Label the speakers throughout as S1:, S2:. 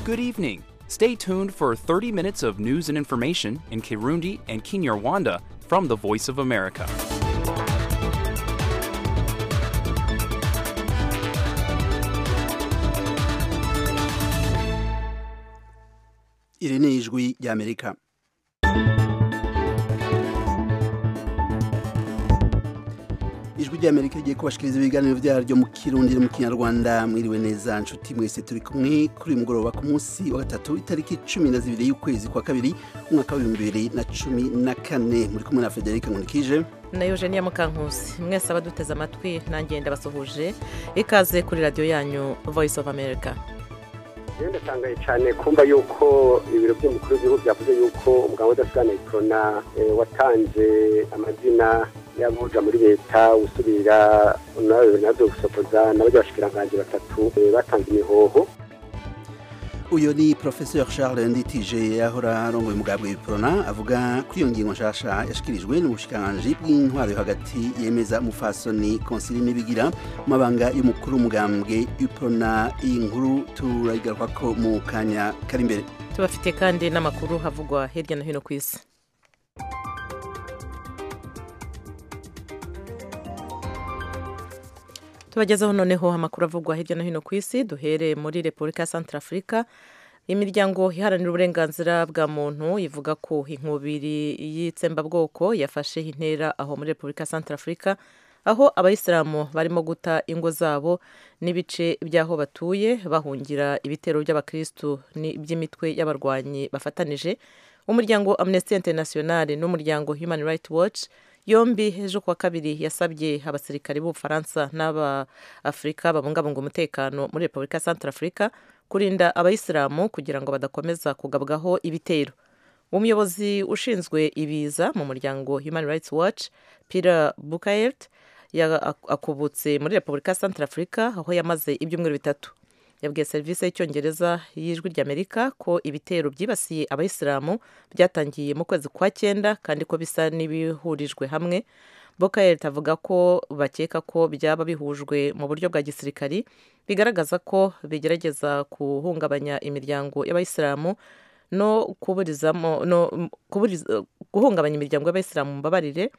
S1: Good evening. Stay tuned for 30 minutes of news and information in Kirundi and Kinyarwanda from the Voice of America.
S2: iri ni ijwi ry'amerika ijwi ry'amerika rigiye kubashikiriza ibiganiro byaryo mu kirundi no mu kinyarwanda mwiriwe neza nshuti mwese turi kumwe kuri uyu mugoroba ku munsi wa gatatu itariki cumi na zibiri y'ukwezi kwa kabiri umwaka w'ibihumbi bibiri na cumi na kane muri kumwe na federica nkunikije
S3: na eugenia mukankusi mwese abaduteze amatwi nanjye ndabasuhuje ikaze kuri radiyo yanyu voice of america
S4: ndatangaye cyane kumva yuko ibiro by'umukuru w'igihugu byavuze yuko umugabo udasigana ikorona watanze amazina y'abuja muri leta usubira nawe nabyo gusokoza n'abajya bashikiranganji batatu batanze imihoho
S2: uyu ni professeur charles nditije yahora arongoye umugambwe w'iprona avuga kuri iyo ngingo nshasha yashikirijwe n'ubushikiranganji bw'intwaro yo hagati yemeza umufasoni konsili n'ibigira mu mabanga y'umukuru w'umugambwe w'iprona iyi nkuru turayigarukako mu kanya kari imbere
S3: tubafite kandi n'amakuru havugwa hirya no hino ku isi tubagezeho noneho amakuru avugwa hirya no hino ku isi duhere muri repubulika ya santarafurika imiryango iharanira uburenganzira bwa muntu ivuga ko inkubiri y'itsembabwoko yafashe intera aho muri repubulika ya santarafurika aho abayisilamu barimo guta ingo zabo n'ibice by'aho batuye bahungira ibitero by'abakirisitu by'imitwe y'abarwanyi bafatanije umuryango amnesty international n'umuryango human rights watch yombi ejo kuwa kabiri yasabye abasirikari b'ubufaransa n'aba-afurika babungabunga umutekano muri repubulika ya santarafurika kurinda abayisilamu kugira ngo badakomeza kugabwaho ibitero umuyobozi ushinzwe ibiza mu muryango human rights watch peter bukayert akubutse muri repubulika ya santarafurika aho yamaze ibyumweru bitatu yabwiye serivisi y'icyongereza y'ijwi ry'amerika ko ibitero byibasiye abayisilamu byatangiye mu kwezi kwa cyenda kandi ko bisa n'ibihurijwe hamwe bokayert avuga ko bakeka ko byaba bihujwe mu buryo bwa gisirikari bigaragaza ko bigerageza guhungabanya imiryango y'abayisilamu no kuburizamo no guhungabanya imiryango y'abayisilamu mbabarire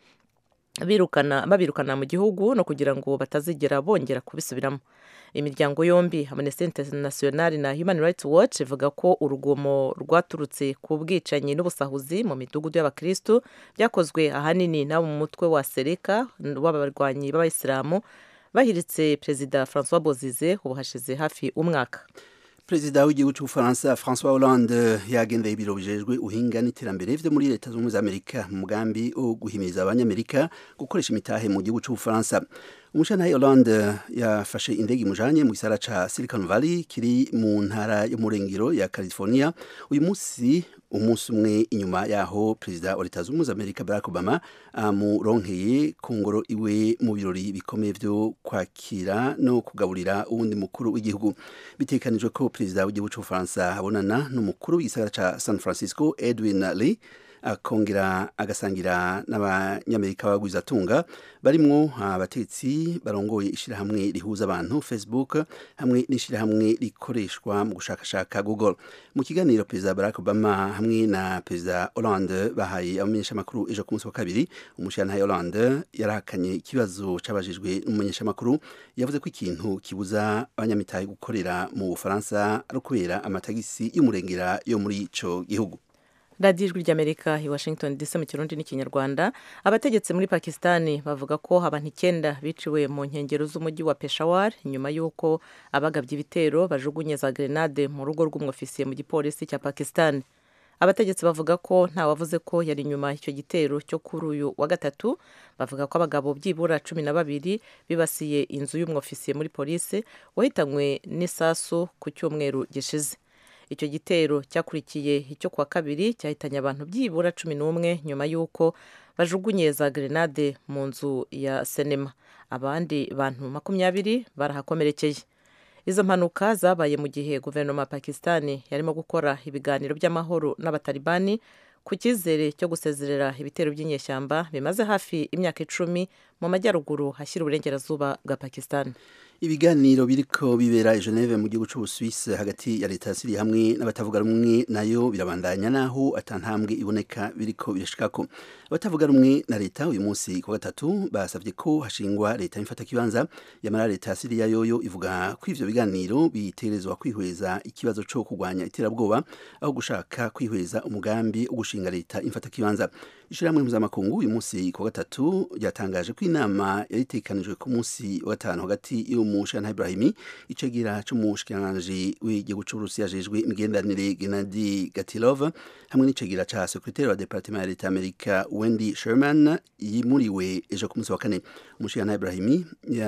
S3: birukana babirukana mu gihugu no kugira ngo batazigera bongera kubisubiramo imiryango yombi amnesty international na human rights watch ivuga ko urugomo rwaturutse ku bwicanyi n'ubusahuzi mu midugudu y'abakirisitu byakozwe ahanini n'abo mu mutwe wa sereka w'abarwanyi b'abayisilamu bahiritse perezida francois bozize ubu hashize hafi umwaka
S2: perezida w'igihugu cy'ubufaransa francois hollande yagendeye ibiro bijejwe uhinga n'iterambere vyo muri leta zunze z'amerika mu mugambi wo guhimiriza abanyamerika gukoresha imitahe mu gihugu cy'ubufaransa umushantahe hollande yafashe indege imujanye mu gisara ca silicon valley kiri mu ntara yo mu rengero ya california uyu munsi umunsi umwe inyuma yaho perezida wa leta zunze amerika barack obama amuronkeye ku ngoro iwe mu birori bikomeye vyo kwakira no kugaburira uwundi mukuru w'igihugu bitekanijwe ko perezida w'igihugu c'ubufaransa abonana n'umukuru w'igisagara ca san francisco edwin lee akongera agasangira n'abanyamerika bagwizatunga barimwo abatetsi barongoye ishirahamwe rihuza abantu facebook hamwe n'ishirahamwe rikoreshwa mu gushakashaka google mu kiganiro perezida barack obama hamwe na perezida hollande bahaye abamenyeshamakuru ejo ku munsi wa kabiri umushirantahe hollande yarahakanye ikibazo cabajijwe n'umumenyeshamakuru yavuze ko ikintu kibuza abanyamitahe gukorera mu bufaransa ari ukubera amatagisi y'umurengera yo muri ico gihugu
S3: radiyo ijwi ry'amerika i washington dc mu kirundi n'ikinyarwanda abategetsi muri pakisitani bavuga ko abantu icyenda biciwe mu nkengero z'umujyi wa peshawar nyuma y'uko abagabye ibitero bajugunye za grenade mu rugo rw'umwofisiye mu gipolisi cya pakisitani abategetsi bavuga ko ntawavuze ko yari inyuma icyo gitero cyo kuri uyu wa gatatu bavuga ko abagabo byibura cumi na babiri bibasiye inzu y'umwofisiye muri polisi wahitanywe n'isasu ku cyumweru gishize icyo gitero cyakurikiye icyo kuwa kabiri cyahitanye abantu byibura cumi n'umwe nyuma y'uko bajugunye za grenade mu nzu ya sinema abandi bantu makumyabiri barahakomerekeye izo mpanuka zabaye mu gihe guverinoma ya pakisitani yarimo gukora ibiganiro by'amahoro n'abatalibani ku cyizere cyo gusezerera ibitero by'inyeshyamba bimaze hafi imyaka icumi mu majyaruguru hashyira uburengerazuba bwa pakisitani
S2: ibiganiro biriko bibera i Geneve mu gihugu c'Ubusuwisi hagati ya leta ya Syria hamwe n'abatavuga rumwe nayo birabandanya naho atantambwe iboneka biriko birashikako abatavuga rumwe na leta uyu munsi ku gatatu basavye ko hashingwa leta y'imfata kibanza yamara leta ya Syria yoyo ivuga ko ivyo biganiro biterezwa kwihweza ikibazo co kugwanya iterabwoba aho gushaka kwihweza umugambi wo gushinga leta imfata kibanza ishiramwe mpuzamakungu uyu munsi ku gatatu ryatangaje ko inama yari itekanijwe ku munsi wa gatanu hagati y'umushyirana Ibrahimi icegera c'umushikiranganji w'igihugu c'Uburusiya ajejwe imigenderanire Gennady Gatilov hamwe n'icegera ca sekretari wa departement ya leta Amerika Wendy Sherman yimuriwe ejo ku munsi wa kane umushikirantahe Ibrahimi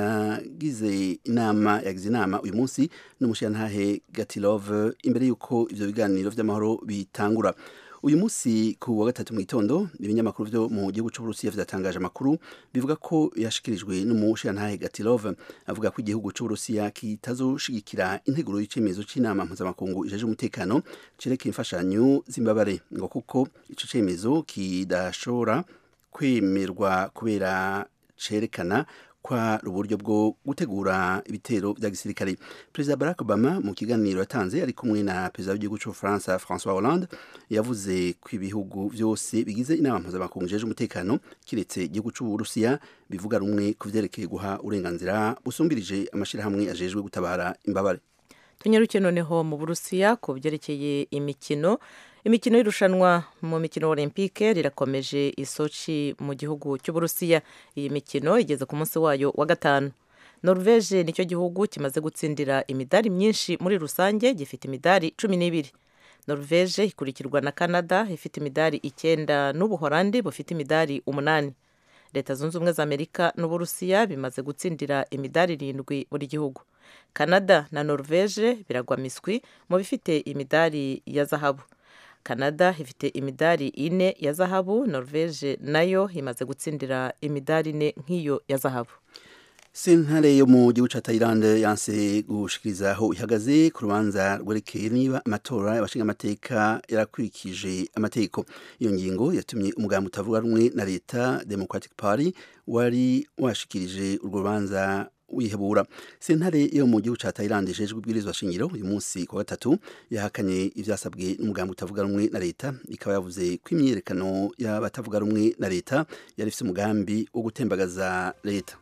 S2: yagize inama yagize inama uyu munsi n'umushikirantahe Gatilov imbere y'uko ivyo biganiro vy'amahoro bitangura uyu munsi ku wa gatatu mu gitondo ibinyamakuru vyo mu gihugu c'Uburusiya vyatangaje amakuru bivuga ko yashikirijwe n'umushirantahe Gatilov avuga ko igihugu c'Uburusiya kitazoshigikira integuro y'icemezo c'inama mpuzamakungu ijeje umutekano cerekeye imfashanyo z'imbabare ngo kuko ico cemezo kidashobora kwemerwa kubera cerekana kwa uburyo bwo gutegura ibitero vya gisirikare perezida barack obama mu kiganiro yatanze ari kumwe na perezida w'igihugu c'ubufaransa françois hollande yavuze ko ibihugu vyose bigize inama mpuzamakungu jeje umutekano kiretse igihugu c'uburusiya bivuga rumwe ku vyerekeye guha uburenganzira busumbirije amashirahamwe ajejwe gutabara imbabare
S3: tunyaruke noneho mu burusiya ku byerekeye imikino imikino y'irushanwa mu mikino olympique rirakomeje isoci mu gihugu cy'uburusiya iyi mikino igeze ku munsi wayo wa gatanu norvege nicyo gihugu kimaze gutsindira imidari myinshi muri rusange gifite imidari cumi n'ibiri norvege ikurikirwa na canada ifite imidari icyenda n'ubuhorandi bufite imidari umunani leta zunze ubumwe za amerika n'uburusiya bimaze gutsindira imidari irindwi buri gihugu canada na norvege biragwa miswi mu bifite imidari ya zahabu canada ifite imidari ine ya zahabu norvege nayo imaze gutsindira imidari ine nk'iyo ya zahabu
S2: sentare yo mu gihugu ca Thailand yanse gushikiriza aho ihagaze ku rubanza rwerekeye niba amatora y'abashinga amateka yarakurikije amategeko iyo ngingo yatumye umugambi utavuga rumwe na leta Democratic Party wari washikirije urwo rubanza wihebura sentare yo mu gihugu ca Thailand ijejwe ibwirizwa shingiro uyu munsi ku gatatu yahakanye ivyasabwe n'umugambi utavuga rumwe na leta ikaba yavuze ko imyiyerekano y'abatavuga rumwe na leta yari ifise umugambi wo gutembagaza leta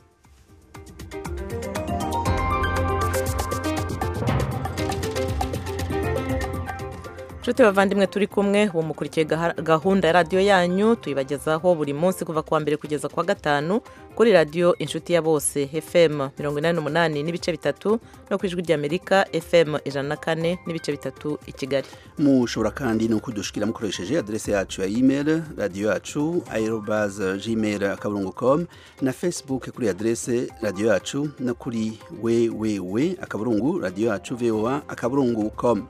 S3: nshuti bavandimwe turi kumwe ubu mukurikiye gahunda ya radiyo yanyu tuyibagezaho buri munsi kuva kuwa mbere kugeza kuwa gatanu kuri radiyo inshuti ya bose fm mirongo inani n'umunani n'ibice bitatu no ku ijwi ry'amerika fm ijana na kane n'ibice bitatu i kigali
S2: mushobora kandi no kudushikira mukoresheje adrese yacu ya email radiyo yacu aerobas gmail akaburungu com na facebook kuri adrese radiyo yacu no kuri wewewe akaburungu radiyo yacu voa akaburungu com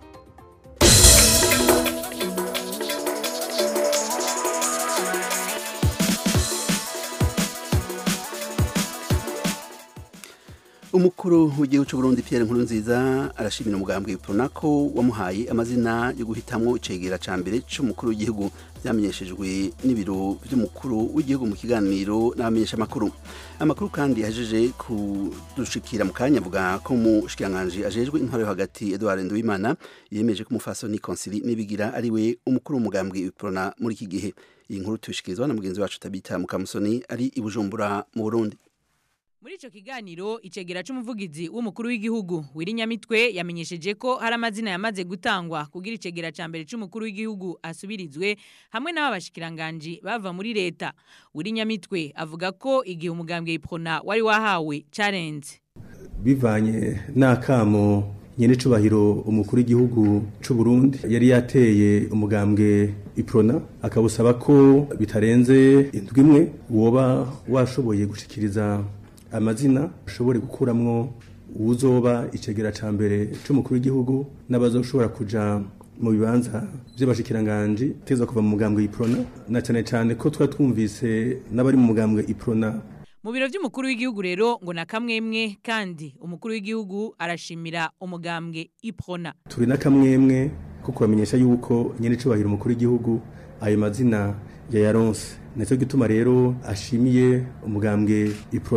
S2: umukuru w'igihugu cy'u Burundi Pierre Nkurunziza arashimira umugambwe Pronako wamuhaye amazina yo guhitamwo icegera ca mbere c'umukuru w'igihugu byamenyeshejwe n'ibiro by'umukuru w'igihugu mu kiganiro n'abamenyesha makuru amakuru kandi yajeje kudushikira mu kanya avuga ko mu shikiranganji ajejwe intwaro yo hagati Edouard Nduwimana yemeje ko umufasoni Konsili nibigira ari we umukuru w'umugambwe Prona muri iki gihe iyi nkuru tubishikirizwa na mugenzi wacu Tabita Mukamusoni ari i Bujumbura mu Burundi
S5: muri ico kiganiro icegera c'umuvugizi w'umukuru w'igihugu wirinyamitwe yamenyesheje ko hari amazina yamaze gutangwa kugira icegera ca mbere c'umukuru w'igihugu asubirizwe hamwe n'aba bashikiranganji bava muri leta wirinyamitwe avuga ko igihe umugambwe iprona wari wahawe carenze
S6: bivanye n'akamo nyene cubahiro umukuru w'igihugu c'u Burundi yari yateye umugambwe iprona akabusaba ko bitarenze indwi imwe woba washoboye gushikiriza amazina ashobore gukuramwo uwuzoba icegera ca mbere c'umukuru w'igihugu n'abazoshobora kuja mu bibanza vy'abashikiranganje teza kuva mu mugambwe iprona na cane cane ko twa twumvise n'abari mu mugambwe iprona
S5: mu biro vy'umukuru w'igihugu rero ngo na kamwemwe kandi umukuru w'igihugu arashimira umugambwe iprona
S6: turi na kamwemwe ko kubamenyesha yuko nyene cubahira umukuru w'igihugu ayo mazina ya yaronse nicyo gituma rero ashimiye umugambwe iprona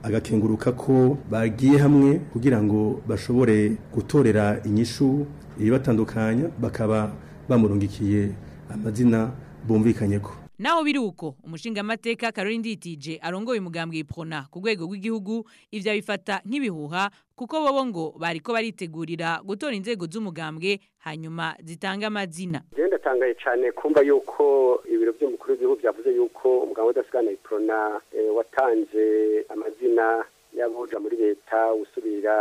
S6: agakenguruka ko bagiye hamwe kugira ngo bashobore gutorera inyishu ibibatandukanya bakaba bamurungikiye amazina bumvikanye ko
S5: naho biri uko umushingamateka Caroline Nditije arongoye umugambwe iprona ku rwego rw'igihugu ivyo abifata nk'ibihuha kuko bobo ngo bariko baritegurira gutora inzego z'umugambwe hanyuma zitanga amazina
S4: jewe ndatangaye cyane kumva yuko ibiro by'umukuru w'igihugu byavuze yuko umugambwe udasigana iprona eh, watanze amazina y'abuja muri leta usubira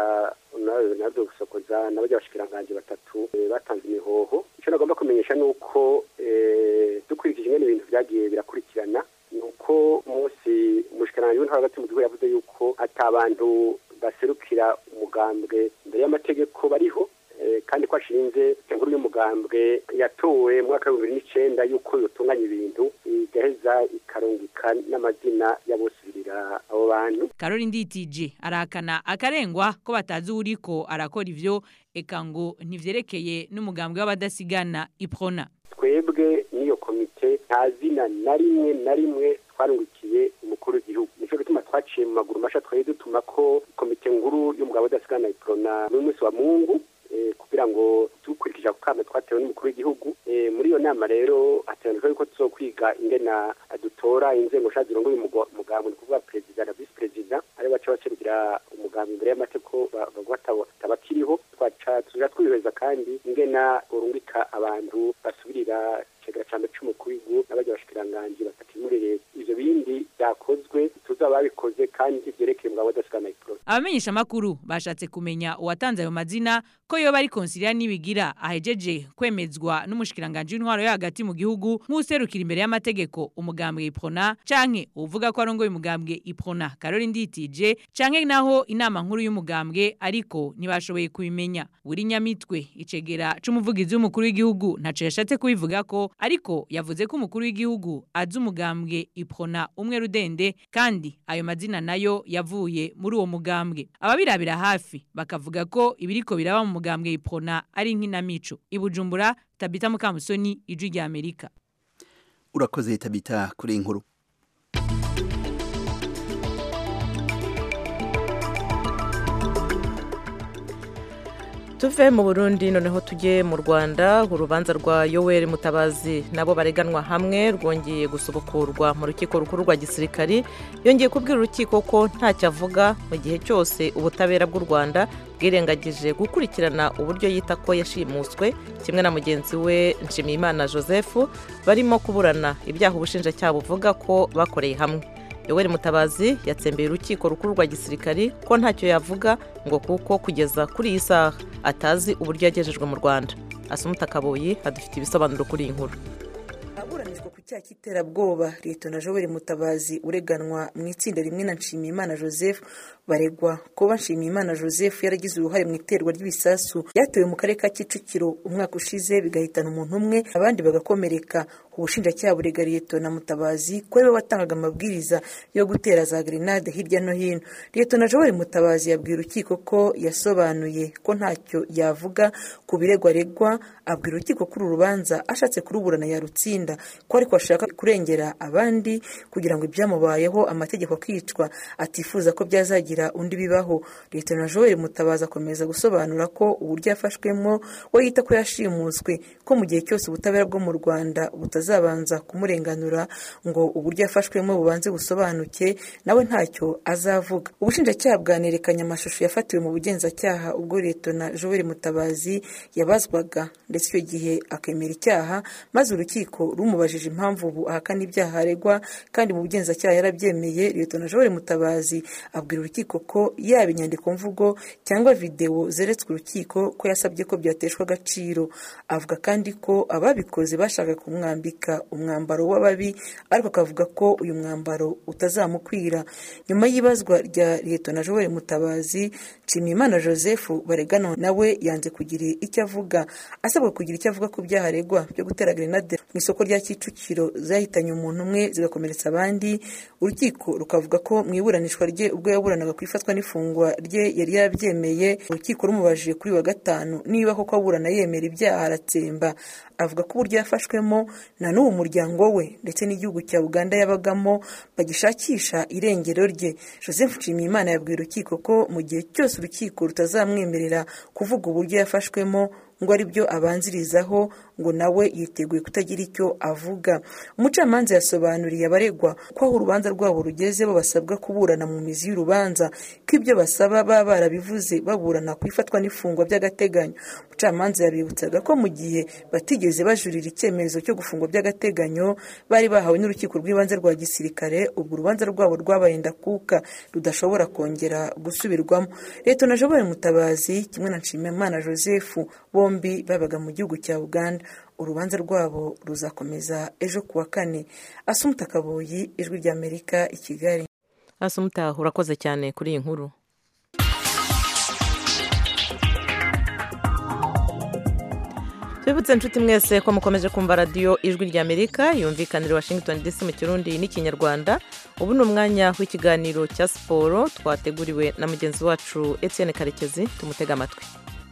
S4: nabyo gusokoza n'abajya bashikiranganje batatu eh, batanze imihoho icyo nagomba kumenyesha ni uko eh, dukurikije ingene ibintu vyagiye birakurikirana ni uko umunsi umushikiranganji w'intwaro hagati mu gihugu yavuze yuko ata abantu baserukira umugambwe imbere y'amategeko bariho eh, kandi ko ashinze inkuru y'umugambwe yatowe mu mwaka w'ibihumbi bibiri n'icenda yuko yotunganya ibintu igaheza ikarungika n'amazina y'abosubirira abo bantu
S5: Caroline Nditije arahakana akarengwa ko batazi uriko arakora ivyo eka ngo ntivyerekeye n'umugambwe w'abadasigana iprona
S4: twebwe n'iyo komite nta zina na rimwe na rimwe twarungikiye umukuru w'igihugu nico gituma twaciye mu maguru masha twari dutuma ko komite nkuru y'umugabo udasigana iprona n'umunsi wa mungu eh, kugira ngo dukurikije ako kama twatewe n'umukuru w'igihugu eh, muri iyo nama rero hateganijwe yuko tuzokwiga ingena dutora inzego sha zirongoye umugambi ni kuvuga perezida na visi perezida ari baca baserukira umugambi imbere y'amategeko bavuga tabakiriho twaca tuja twihweza kandi ingena urungika abantu basubirira icegera ca mbere c'umukuru w'igihugu n'abarya bashikiranganji batatu muri leta ivyo bindi vyakozwe tuzaba babikoze kandi vyerekeye umugabo udasigana iprona
S5: abamenyesha makuru bashatse kumenya uwatanze ayo mazina ko yoba ari konsilia nibigira ahejeje kwemezwa n'umushikiranganje w'intwaro yo hagati mu gihugu nk'userukira imbere y'amategeko umugambwe iprona canke uvuga ko arongoye umugambwe iprona Caroline Nditije canke naho inama nkuru y'umugambwe ariko ntibashoboye kubimenya buri nyamitwe icegera c'umuvugizi w'umukuru w'igihugu ntaco yashatse kubivuga ko ariko yavuze ko umukuru w'igihugu azi umugambwe iprona umwe rudende kandi ayo mazina nayo yavuye muri uwo mugambwe ababirabira hafi bakavuga ko ibiriko biraba mu mugambwe iprona ari nk'inamico ibujumbura tabita mukamusoni ijwi rya amerika
S2: urakoze tabita kuri iyi nkuru
S3: tuve mu burundi noneho tujye mu rwanda urubanza rwa yoweri mutabazi nabo bareganwa hamwe rwongeye gusubukurwa mu rukiko rukuru rwa gisirikari yongeye kubwira urukiko ko ntacyo avuga mu gihe cyose ubutabera bw'u rwanda bwirengagije gukurikirana uburyo yita ko yashimuswe kimwe na mugenzi we nshimiyimana joseph barimo kuburana ibyaha ubushinjacyaha buvuga ko bakoreye hamwe yoweri mutabazi yatsembeye urukiko rukuru rwa gisirikari ko ntacyo yavuga ngo kuko kugeza kuri iyi saha atazi uburyo yagejejwe mu rwanda asumuta kaboyi adufite ibisobanuro kuri iyi nkuru
S7: aburanishwa ku cyaha cy'iterabwoba leta na joel mutabazi ureganwa mu itsinda rimwe na nshimiyimana joseph baregwa kuba nshimiyimana joseph yaragize uruhare mu iterwa ry'ibisasu byatewe mu karere ka kicukiro umwaka ushize bigahitana umuntu umwe abandi bagakomereka ubushinjacyaha burega leta na mutabazi ko ariwe watangaga amabwiriza yo gutera za grenade hirya no hino leta na joel mutabazi yabwiye urukiko ko yasobanuye ko ntacyo yavuga ku biregwa aregwa abwira urukiko ko uru rubanza ashatse kuruburana yarutsinda ko ariko ashaka kurengera abandi kugira ngo ibyamubayeho amategeko akicwa atifuza ko byazagira undi bibaho leta na joel mutabazi akomeza gusobanura ko uburyo yafashwemo we yita ko yashimuswe ko mu gihe cyose ubutabera bwo mu rwanda butazabanza kumurenganura ngo uburyo yafashwemo bubanze busobanuke nawe ntacyo azavuga ubushinjacyaha bwanerekanye amashusho yafatiwe mu bugenzacyaha ubwo leta na joel mutabazi yabazwaga ndetse icyo gihe akemera icyaha maze urukiko rumubajije impamvu ubu ahakana ibyaha aregwa kandi mu bugenzacyaha yarabyemeye leta na joel mutabazi abwira urukiko ko yaba inyandiko mvugo cyangwa videwo zeretswe urukiko ko yasabye ko byateshwa agaciro avuga kandi ko ababikoze bashaka kumwambika umwambaro w'ababi ariko akavuga ko uyu mwambaro utazamukwira nyuma y'ibazwa rya leta na joel mutabazi nshimiyimana joseph baregana nawe yanze kugira icyo avuga asabwa kugira icyo avuga ku byaha aregwa byo gutera grenade mu isoko rya kicukiro zahitanye umuntu umwe zigakomeretsa abandi urukiko rukavuga ko mu iburanishwa rye ubwo yaburanaga ku ifatwa n'ifungwa rye yari yabyemeye urukiko rumubajije kuri wa gatanu niba koko aburana yemera ibyaha aratsemba avuga ko uburyo yafashwemo na n'uwo muryango we ndetse n'igihugu cya uganda yabagamo bagishakisha irengero rye joseph nshimiyimana yabwiye urukiko ko mu gihe cyose urukiko rutazamwemerera kuvuga uburyo yafashwemo ngo ari byo abanzirizaho ngo nawe yiteguye kutagira icyo avuga umucamanza yasobanuriye abaregwa ko aho urubanza rwabo rugeze bo basabwa kuburana mu mizi y'urubanza ko ibyo basaba baba barabivuze baburana ku ifatwa n'ifungwa by'agateganyo umucamanza yabibutsaga ko mu gihe batigeze bajurira icyemezo cyo gufungwa by'agateganyo bari bahawe n'urukiko rw'ibanze rwa gisirikare ubwo urubanza rwabo rwabaye ndakuka rudashobora kongera gusubirwamo leta na jobert mutabazi kimwe na nshimiyimana joseph bombi babaga mu gihugu cya uganda urubanza rwabo ruzakomeza ejo ku wa kane asumuta kaboyi ijwi ry'amerika i kigali
S3: asumuta urakoze cyane kuri iyi nkuru tubibutse inshuti mwese ko mukomeje kumva radiyo ijwi ry'amerika yumvikanira washington dc mu kirundi n'ikinyarwanda ubu ni umwanya w'ikiganiro cya siporo twateguriwe na mugenzi wacu etienne karekezi tumutega amatwi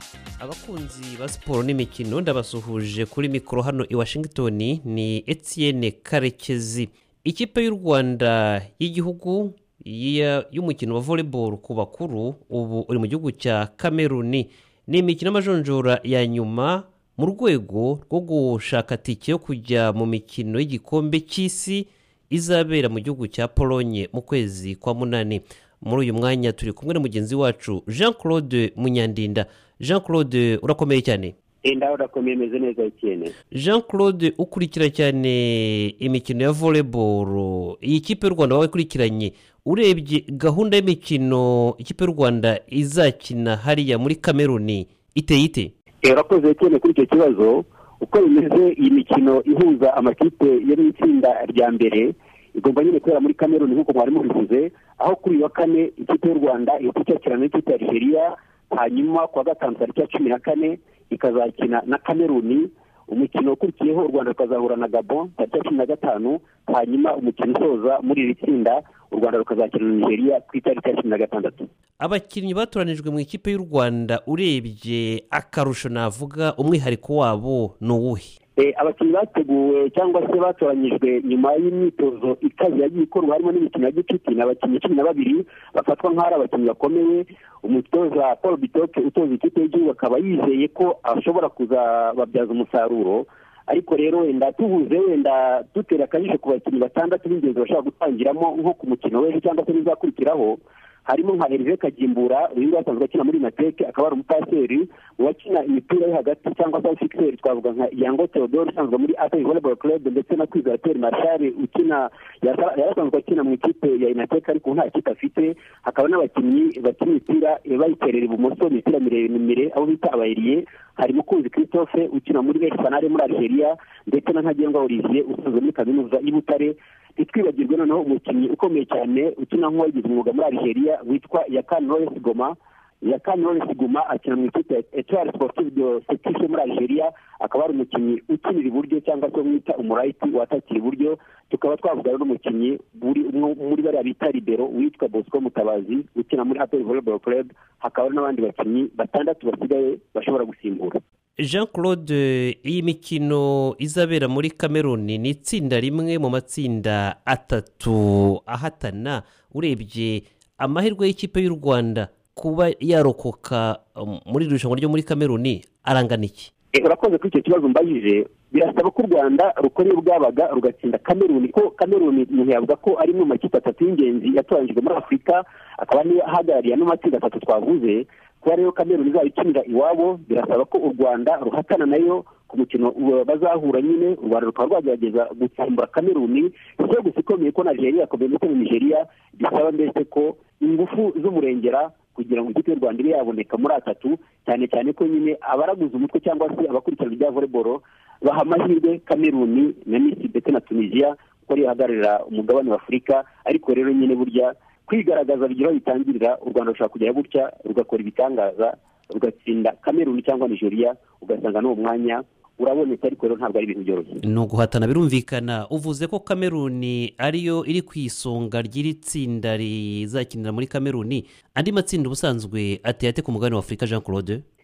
S8: abakunzi ba siporo n'imikino ndabasuhuje kuri mikoro hano i washington ni etienne karekezi ikipe y'u rwanda y'igihugu y'umukino wa volleyball ku bakuru ubu uri mu gihugu cya kameruni ni imikino y'amajonjora ya nyuma mu rwego rwo gushaka tike yo kujya mu mikino y'igikombe cy'isi izabera mu gihugu cya polonye mu kwezi kwa munani muri uyu mwanya turi kumwe na mugenzi wacu jean claude munyandinda jean claude urakomeye cyane
S4: enda urakomeye imeze neza icyene
S8: jean claude ukurikira cyane imikino ya volleyball iyi kipe y'u rwanda waba ikurikiranye urebye gahunda y'imikino ikipe y'u rwanda izakina hariya muri kameruni iteye ite
S4: urakoze cyane kuri icyo kibazo uko bimeze iyi mikino ihuza amakipe yo mu itsinda rya mbere igomba nyine kubera muri kameruni nk'uko mwari mubivuze aho kuri uyu wa kane ikipe y'u rwanda ihita icyakirana n'ikipe ya nigeria hanyuma ku wa gatanu tariki ya cumi na kane ikazakina na kameruni umukino ukurikiyeho u rwanda rukazahura na gabon tariki ya cumi na gatanu hanyuma umukino usoza muri iri tsinda u rwanda rukazakina na nigeria ku itariki ya cumi na gatandatu
S8: abakinnyi batoranijwe mu ikipe y'u rwanda urebye akarusho navuga umwihariko wabo ni uwuhe
S4: abakinnyi bateguwe cyangwa se batoranyijwe nyuma y'imyitozo ikaze yagiye ikorwa harimo n'imikino ya gicuti ni abakinnyi cumi na babiri bafatwa nk'aho ari abakinnyi bakomeye umutoza paul bitoke utoza ikipe y'igihugu akaba yizeye ko ashobora kuzababyaza umusaruro ariko rero wenda tuhuze wenda dutera akajisho ku bakinnyi batandatu b'ingenzi bashobora gutangiramo nko ku mukino w'ejo cyangwa se n'izakurikiraho harimo nka Hervé Kagimbura uyu nguyu asanzwe akina muri Nateke akaba ari umupaseri uwakina imipira yo hagati cyangwa se fixer twavuga nka Yango Theodore usanzwe muri Atari Volleyball Club ndetse na Kwizera Pierre Marshal ukina yarasanzwe akina mu ikipe ya Nateke ariko nta kipe afite hakaba n'abakinnyi bakina imipira bayiterera ibumoso imipira miremire abo bita abayiriye hari mukunzi christophe ukina muri resi fanare muri algeria ndetse na ntagengwa olivier usanzwe muri kaminuza y'i butare ntitwibagirwe noneho umukinnyi ukomeye cyane ukina nk'uwagize umwuga muri algeria witwa yakani lawrence goma yakani lawrence goma akina mu ikipe ya etoile sportive de setishe muri algeria akaba ari umukinnyi ukinira iburyo cyangwa se mwita umurayiti watakira iburyo tukaba twavuga n'umukinnyi muri bariya bita libero witwa bosco mutabazi ukina muri apel volleyball club hakaba n'abandi bakinnyi batandatu basigaye bashobora gusimbura
S8: jean claude iyi mikino izabera muri kameruni ni itsinda rimwe mu matsinda atatu ahatana urebye amahirwe y'ikipe y'u rwanda kuba yarokoka muri iri rushanwa ryo muri kameruni arangana iki
S4: urakoze kuri icyo kibazo mbajije birasaba ko u rwanda rukora iyo bwabaga rugatsinda kameruni ko kameruni umuntu yavuga ko ari imwe mu makipe atatu y'ingenzi yatoranyijwe muri afurika akaba niyo ahagarariye ano matsinda atatu twavuze kuba rero kameruni izaba ikinira iwabo birasaba ko u rwanda ruhatana nayo ku mukino bazahura nyine u rwanda rukaba rwagerageza gutsimbura kameruni si gusa ikomeye ko nigeria yakomeye ndetse na nigeria bisaba mbese ko ingufu z'umurengera kugira ngo ikipe y'u rwanda ibe yaboneka muri atatu cyane cyane ko nyine abaraguze umutwe cyangwa se abakurikirana ibya volleyball baha amahirwe kameruni na misiri ndetse na tunisiya kuko ariyo ihagararira umugabane wa afurika ariko rero nyine burya kwigaragaza bigira aho bitangirira u rwanda rushobora kujya gutya rugakora ibitangaza rugatsinda kameruni cyangwa nigeria ugasanga n'uwo mwanya urabonetse ariko rero ntabwo ari ibintu byoroshye
S8: ni uguhatana birumvikana uvuze ko kameruni ariyo iri ku isonga ry'iri tsinda rizakinira muri kameruni andi matsinda ubusanzwe ateye ate ku mugabane wa afurika jean claude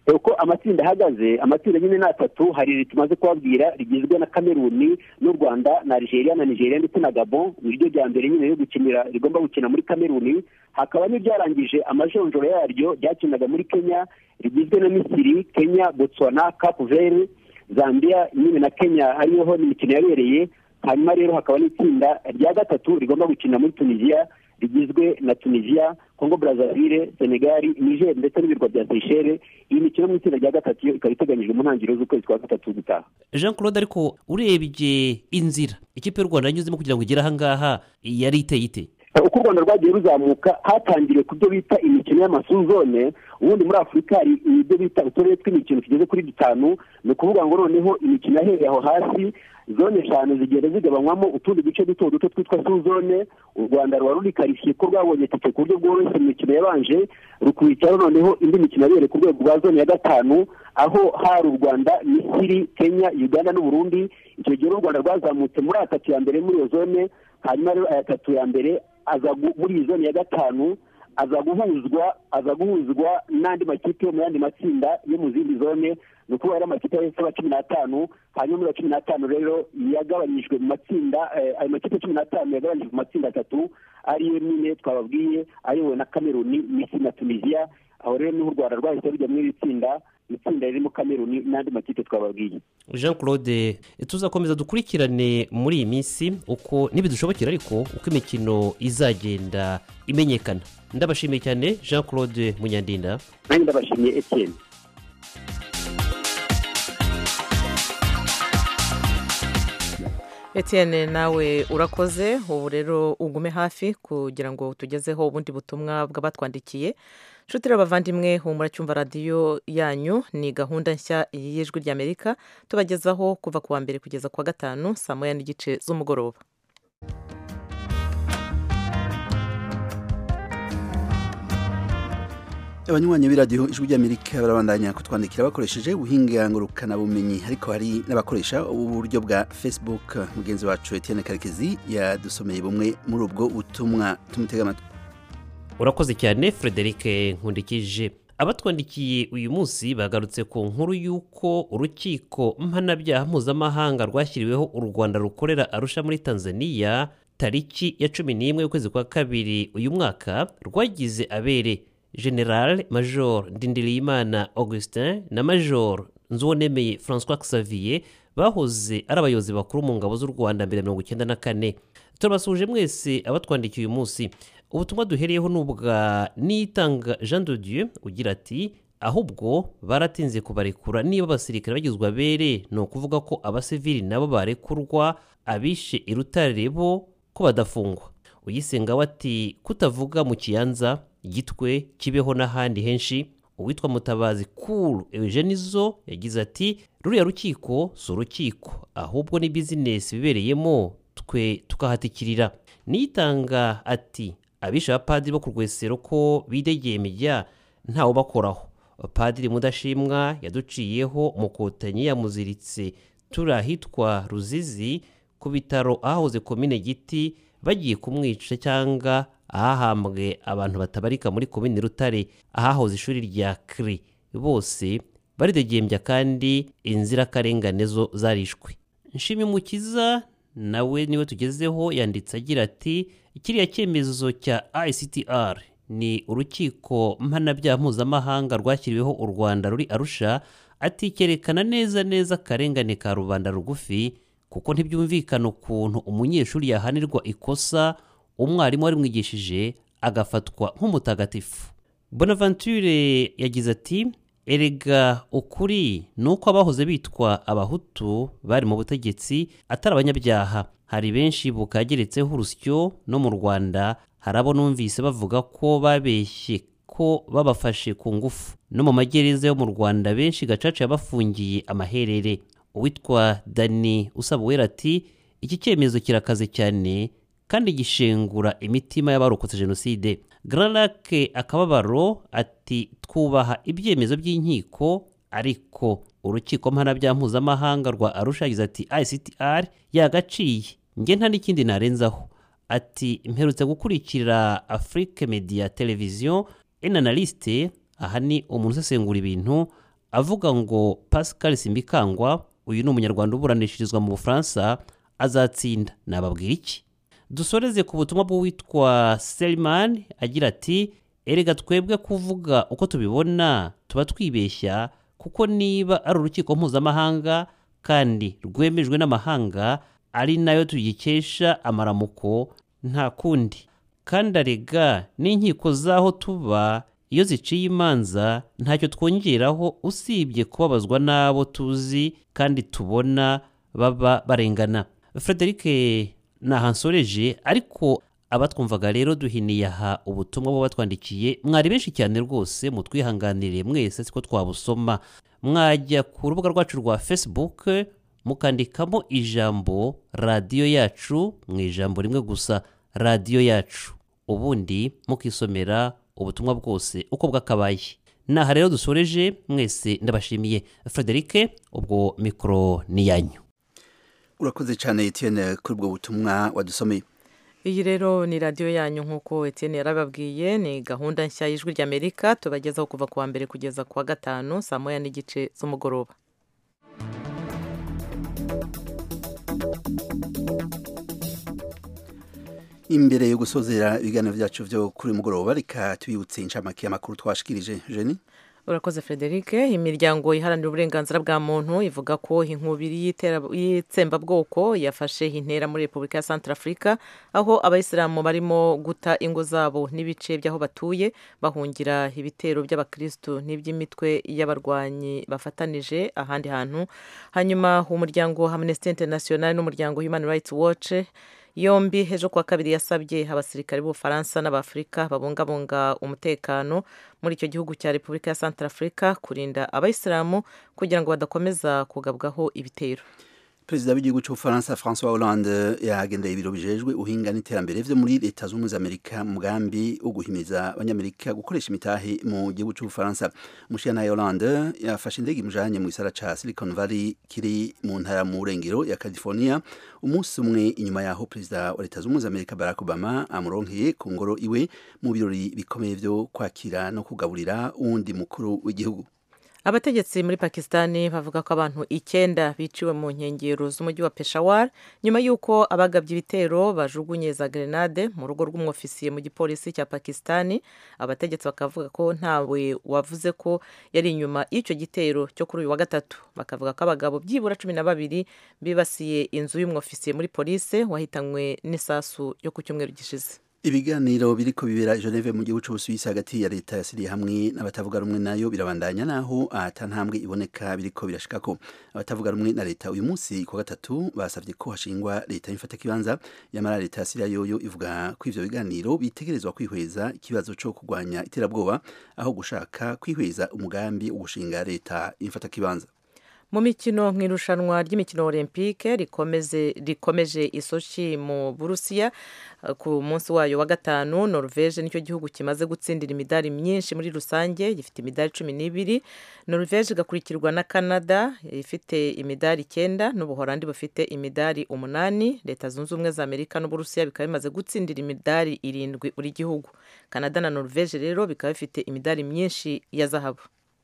S4: uko amatsinda ahagaze amatsinda nyine ni atatu hari iri tumaze kubabwira rigizwe na kameruni n'u rwanda na algeria na nigeria ndetse na gabon ni ryo rya mbere nyine ryo gukinira rigomba gukina muri kameruni hakaba n'iryarangije amajonjoro yaryo ryakinaga muri kenya rigizwe na misiri kenya botswana cape verde zambia nyine na kenya ariho imikino yabereye hanyuma rero hakaba n'itsinda rya gatatu rigomba gukina muri tunisiya rigizwe na tunisiya kongo brazzaville senegali niger ndetse n'ibirwa bya seychelles iyi mikino mu itsinda rya gatatu yo ikaba iteganyijwe mu ntangiriro z'ukwezi kwa gatatu gutaha
S8: jean claude ariko urebye inzira ikipe y'u rwanda yanyuzemo kugira ngo igere ahangaha yari iteye ite
S4: uko u rwanda rwagiye ruzamuka hatangiriwe ku byo bita imikino y'amasuzone ubundi muri afurika hari ibyo bita uturere tw'imikino tugeze kuri dutanu ni ukuvuga ngo noneho imikino yahereye aho hasi zone eshanu zigenda zigabanywamo utundi duce duto duto twitwa suzone u rwanda ruba rurikarifiye ko rwabonye tike ku buryo bworoshye mu mikino yabanje rukurikiraho noneho indi mikino yabereye ku rwego rwa zone ya gatanu aho hari u rwanda misiri kenya uganda n'uburundi icyo gihe u rwanda rwazamutse muri atatu ya mbere muri iyo zone hanyuma rero aya atatu ya mbere aza muri iyi zone ya gatanu aza guhuzwa aza guhuzwa n'andi makipe yo mu yandi matsinda yo mu zindi zone ni ukuvuga ari amakipe y'aba cumi n'atanu hanyuma muri cumi n'atanu rero yagabanyijwe mu matsinda ayo makipe cumi n'atanu yagabanyijwe mu matsinda atatu ariyo nyine twababwiye ayobowe na kameruni misiri na tunisiya aho rero niho u rwanda rwahise rujya muri iri tsinda itsinda ririmo kameruni n'andi makipe twababwiye
S8: jean claude tuzakomeza dukurikirane muri iyi minsi uko ntibidushobokera ariko uko imikino izagenda imenyekana ndabashimiye cyane jean claude munyandinda
S4: nanjye ndabashimiye etienne
S3: Etienne nawe urakoze ubu rero ugume hafi kugira ngo tugezeho ubundi butumwa bw'abatwandikiye nshuti abavandimwe humura cyumva radiyo yanyu ni gahunda nshya y'ijwi ry'amerika tubagezaho kuva ku wa mbere kugeza ku wa gatanu saa moya n'igice z'umugoroba
S2: abanywanyi b'iradiyo ijwi ry'amerika barabandanya kutwandikira bakoresheje ubuhinga ngurukanabumenyi ariko hari n'abakoresha uburyo bwa facebook mugenzi wacu etienne karekezi yadusomeye bumwe muri ubwo butumwa tumutega amatwi
S8: urakoze cyane frederic nkundikije abatwandikiye uyu munsi bagarutse ku nkuru y'uko urukiko mpanabyaha mpuzamahanga rwashyiriweho u rwanda rukorera arusha muri tanzania tariki ya cumi n'imwe y'ukwezi kwa kabiri uyu mwaka rwagize abere general major ndindiriyimana augustin na major nzuwonemeye francois xavier bahoze ari abayobozi bakuru mu ngabo z'u rwanda mbere ya mirongo icyenda na kane turabasuhuje mwese abatwandikiye uyu munsi ubutumwa duhereyeho ni ubwa nitanga jean de dieu ugira ati ahubwo baratinze kubarekura niba abasirikare bagizwe abere ni ukuvuga ko abasivili nabo barekurwa abishe irutare bo ko badafungwa uyisenga we ati kutavuga mu kiyanza gitwe kibeho n'ahandi henshi uwitwa mutabazi kuru eugenizo yagize ati ruriya rukiko si urukiko ahubwo ni bizinesi bibereyemo twe tukahatikirira nitanga ati abishe abapadiri bo ku rwesero ko bidegeye imijya ntawe ubakoraho padiri mudashimwa yaduciyeho umukotanyi yamuziritse turi ahitwa ruzizi ku bitaro ahahoze komine giti bagiye kumwica cyangwa ahahambwe abantu batabarika muri komini rutare ahahoze ishuri rya kiri bose baridegembya kandi inzirakarengane zo zarishwe nshimimukiza nawe niwe tugezeho yanditse agira ati kiriya cyemezo cya ictr ni urukiko mpanabyaha mpuzamahanga rwashyiriweho u rwanda ruri arusha ati cyerekana neza neza akarengane ka rubanda rugufi kuko ntibyumvikana ukuntu umunyeshuri yahanirwa ikosa umwarimu warimwigishije agafatwa nk'umutagatifu bonaventure yagize ati erega ukuri ni uko abahoze bitwa abahutu bari mu butegetsi atari abanyabyaha hari benshi bukageretseho urusyo no mu rwanda hari abo numvise bavuga ko babeshye ko babafashe ku ngufu no mu magereza yo mu rwanda benshi gacaca yabafungiye amaherere uwitwa dani usaba uwera ati iki cyemezo kirakaze cyane kandi gishengura imitima y'abarokotse jenoside gararake akababaro ati twubaha ibyemezo by'inkiko ariko urukiko mpanabyaha mpuzamahanga rwa arusha yagize ati ictr yagaciye nge nta n'ikindi narenzaho ati mperutse gukurikira afrique media televiziyo enanaliste aha ni umuntu usesengura ibintu avuga ngo pascal simbikangwa uyu ni umunyarwanda uburanishirizwa mu bufaransa azatsinda nababwira iki dusoreze ku butumwa bw'uwitwa selimani agira ati erega twebwe kuvuga uko tubibona tuba twibeshya kuko niba ari urukiko mpuzamahanga kandi rwemejwe n'amahanga ari nayo tugikesha amaramuko nta kundi kandi arega n'inkiko z'aho tuba iyo ziciye imanza ntacyo twongeraho usibye kubabazwa n'abo tuzi kandi tubona baba barengana frederic ntahansoreje ariko abatwumvaga rero duhiniye aha ubutumwa buba batwandikiye mwari benshi cyane rwose mutwihanganire mwese siko twabusoma mwajya ku rubuga rwacu rwa facebook mukandikamo ijambo radiyo yacu mu ijambo rimwe gusa radiyo yacu ubundi mukisomera ubutumwa bwose uko bwakabaye naha rero dusoreje mwese ndabashimiye frederic ubwo mikoro ni yanyu
S2: urakoze cyane Etienne kuri ubwo butumwa wadusomeye
S3: iyi rero ni radiyo yanyu nk'uko Etienne yarababwiye ni gahunda nshya y'ijwi ry'amerika tubagezaho kuva ku wa mbere kugeza ku wa gatanu saa moya n'igice z'umugoroba
S2: imbere yo gusozera ibiganiro byacu byo kuri uyu mugoroba reka tubibutse inshamake y'amakuru twashikirije jeni
S3: urakoze frederic imiryango iharanira uburenganzira bwa muntu ivuga ko inkubiri y'itera- y'itsembabwoko yafashe intera muri repubulika ya centrafrica aho abayisilamu barimo guta ingo zabo n'ibice by'aho batuye bahungira ibitero by'abakirisitu n'iby'imitwe y'abarwanyi bafatanije ahandi hantu hanyuma umuryango amnesty international n'umuryango human rights watch yombi ejo kuwa kabiri yasabye abasirikare b'ubufaransa n'abafurika babungabunga umutekano muri icyo gihugu cya repubulika ya centrafrica kurinda abayisilamu kugira ngo badakomeza kugabwaho ibitero
S2: perezida w'igihugu cy'ubufaransa francois hollande yagendeye ibiro bijejwe uhinga n'iterambere vyo muri leta z'ubumwe za amerika mu mugambi wo guhimiza abanyamerika gukoresha imitahe mu gihugu cy'ubufaransa umushiyanaye hollande yafashe indege imujanye mu gisara ca silicon valley kiri mu ntara mu burengero ya california umunsi umwe inyuma yaho perezida wa leta z'ubumwe za amerika barack obama amuronkeye ku ngoro iwe mu birori bikomeye vyo kwakira no kugaburira uwundi mukuru w'igihugu
S3: abategetsi muri pakisitani bavuga ko abantu icyenda biciwe mu nkengero z'umujyi wa peshawar nyuma y'uko abagabye ibitero bajugunye za grenade mu rugo rw'umwofisiye mu gipolisi cya pakisitani abategetsi bakavuga ko ntawe wavuze ko yari inyuma y'icyo gitero cyo kuri uyu wa gatatu bakavuga ko abagabo byibura cumi na babiri bibasiye inzu y'umwofisiye muri polisi wahitanywe n'isasu yo ku cyumweru gishize
S2: ibiganiro biriko bibera i Geneve mu gihugu c'Ubusuwisi hagati ya leta ya Syria hamwe n'abatavuga rumwe nayo birabandanya naho ata ntambwe iboneka biriko birashikako abatavuga rumwe na leta uyu munsi ku wa gatatu basavye ko hashingwa leta y'imfata kibanza yamara leta ya Syria yoyo ivuga ko ivyo biganiro bitegerezwa kwihweza ikibazo co kurwanya iterabwoba aho gushaka kwihweza umugambi wo gushinga leta y'imfata kibanza
S3: mu mikino mu irushanwa ry'imikino olympique rikomeze rikomeje isoshi mu burusiya ku munsi wayo wa gatanu norvege nicyo gihugu kimaze gutsindira imidari myinshi muri rusange gifite imidari cumi n'ibiri norvege igakurikirwa na canada ifite imidari icyenda n'ubuhorandi bufite imidari umunani leta zunze ubumwe za amerika n'uburusiya bikaba bimaze gutsindira imidari irindwi buri gihugu canada na norvege rero bikaba bifite imidari myinshi ya zahabu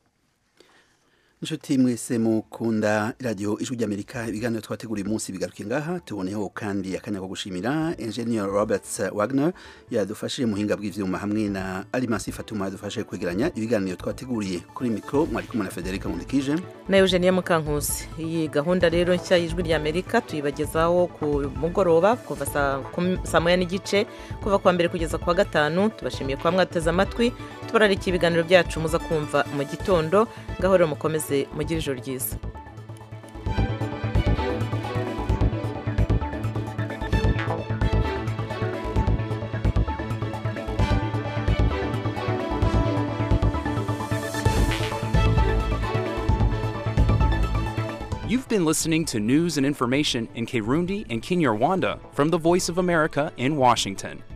S2: inshuti mwese mukunda radiyo ijwi ry'amerika ibiganiro twateguriye umunsi bigaruke ngaha tuboneho kandi akanya ko gushimira engineer robert wagner yadufashije muhinga bw'ivyuma hamwe na alimasi fatuma yadufashije kwegeranya ibiganiro twateguriye kuri mikro mwari kumwe na federica nkundikije
S3: na eugenia mukankusi iyi gahunda rero nshya y'ijwi ry'amerika tuyibagezaho ku mugoroba kuva saa moya n'igice kuva kuwa mbere kugeza kuwa gatanu tubashimiye kuba mwateze amatwi tubararikiye ibiganiro byacu muza kumva mu gitondo ngaho rero mukomeze mugire ijoro ryiza
S1: You've been listening to news and information in Kirundi and Kinyarwanda from the Voice of America in Washington.